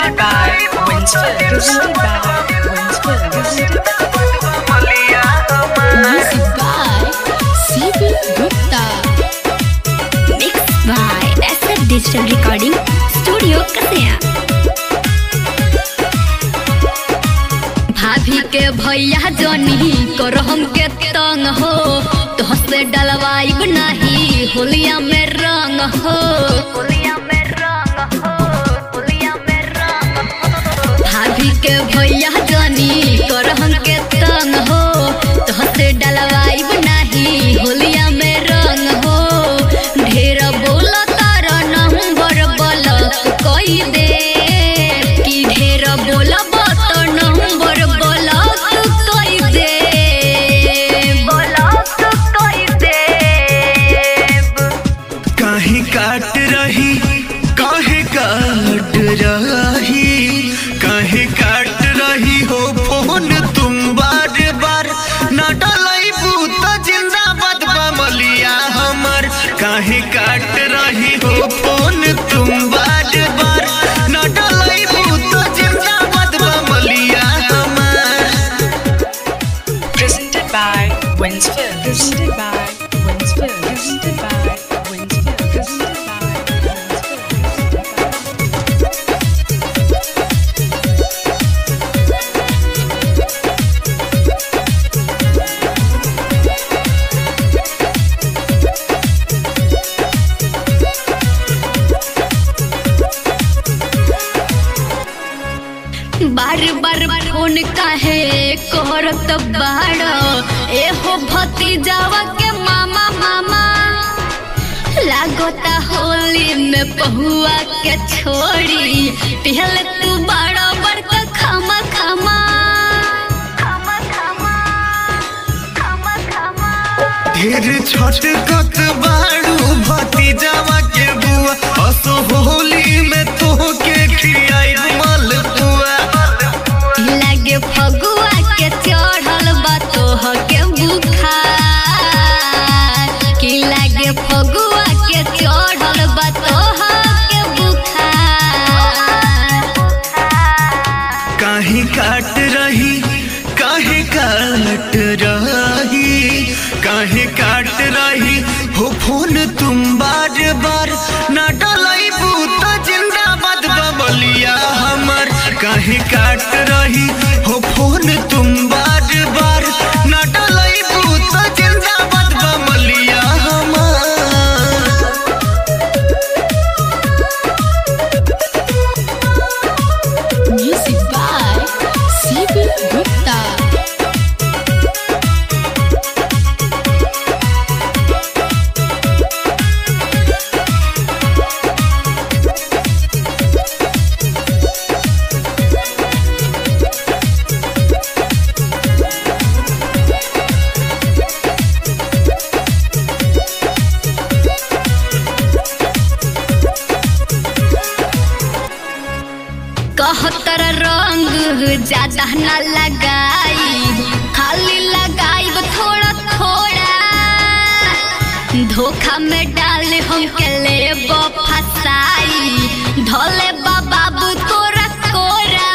Presented by Winsford. Presented by Winsford. Music by CB Gupta. Mixed by SF Digital Recording Studio Kasaya. भाभी के भैया जनी कर हमके तंग हो तोहसे डलवाइब नहीं होलिया में रंग हो होलिया में रंग हो होलिया में रंग हो भाभी के भैया जनी कर हमके तंग हो तोहसे डलवाइब नहीं होलिया में रंग हो ढेर बोल तार नंबर ब्लॉक कई दे कि ढेर बोलब तो नंबर ब्लॉक कई दे ब्लॉक कई दे काहे काट रही काहे काट रही काहे काट रही हो फोन तुम बार बार ना डलैबू त जिंदाबाद बमलिया हमर काहे काट रही हो फोन तुम बार बार ना डलैबू त जिंदाबाद बमलिया हमर Presented by Winsford. Presented by Winsford. Presented by Winsford. Presented by Winsford. बार बार फोन काहे करत बाड़ एहो भतीजावा के मामा मामा लागता होली में पहुआ के छोड़ी पहले तू बड़ा बड़का खामा खामा खामा खामा खामा खामा ढेर छटकत बाड़ू भतीजावा के बुआ असो होली में तोहके खियाई मलपुआ लागे फगुआ के चढ़ल बा तोह के बुखार कि लागे फगुआ के चढ़ल बा तोह के बुखार काहे काट रही काहे काट रही काहे काट रही हो फोन तुम बार बार ना डलैबू त जिंदाबाद बबलिया हमर काहे काट रही हो फोन तुम बार बार ना डलैबू त जिंदाबाद बबलिया हमर म्यूजिक बाय सीबी गुप्ता कहतर रंग ज्यादा न लगाई खाली लगाई थोड़ा थोड़ा धोखा में डाल हमके ले फसाई धोले बाबू तोरा कोरा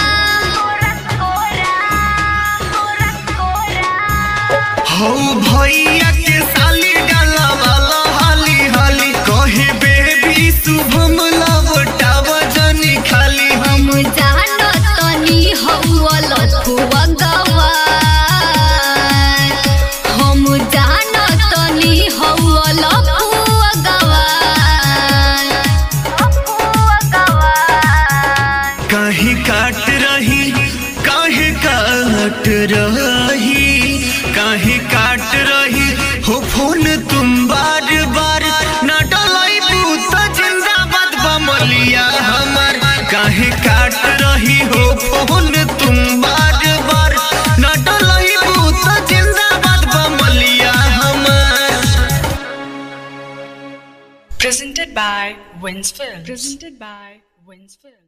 हौ भैया के साली डाला वाला हाली हाली कहे बेबी शुभम लवटाव जनी खाली हम हम जानो तनी हौल फुआ गवा हम जानो तनी हौल फुआ गवा काहे काट रही काहे काट रही काहे काट रही हो फोन तुम बार बार ना डलैबू त जिंदाबाद बमलिया हमर काहे काट रही हो फोन तुम बार बार ना डलैबू त जिंदाबाद बमलिया हमर Presented by Winsford. Presented by Winsford.